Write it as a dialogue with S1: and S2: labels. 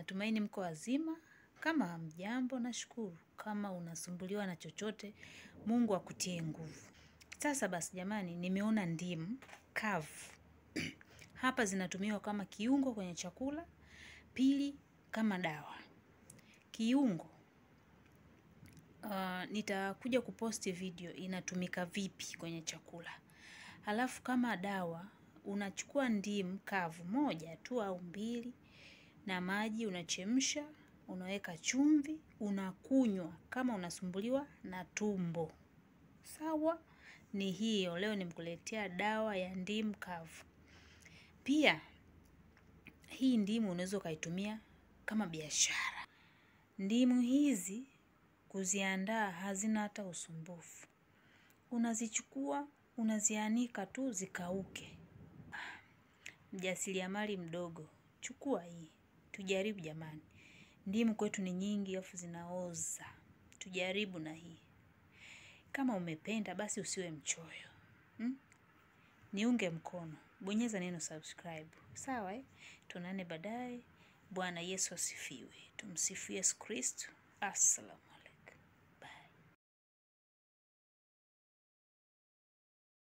S1: Natumaini mko wazima. Kama hamjambo, nashukuru. Kama unasumbuliwa na chochote, Mungu akutie nguvu. Sasa basi, jamani, nimeona ndimu kavu hapa zinatumiwa kama kiungo kwenye chakula, pili kama dawa. Kiungo uh, nitakuja kuposti video inatumika vipi kwenye chakula. Halafu kama dawa unachukua ndimu kavu moja tu au mbili na maji unachemsha, unaweka chumvi, unakunywa kama unasumbuliwa na tumbo. Sawa, ni hiyo. Leo nimekuletea dawa ya ndimu kavu. Pia hii ndimu unaweza ukaitumia kama biashara. Ndimu hizi kuziandaa hazina hata usumbufu. Unazichukua, unazianika tu zikauke. Mjasiriamali mdogo, chukua hii. Tujaribu jamani. Ndimu kwetu ni nyingi alafu zinaoza. Tujaribu na hii. Kama umependa basi usiwe mchoyo. Hmm? Niunge mkono. Bonyeza neno subscribe. Sawa eh? Tuonane baadaye. Bwana Yesu asifiwe. Tumsifu Yesu Kristo. Assalam.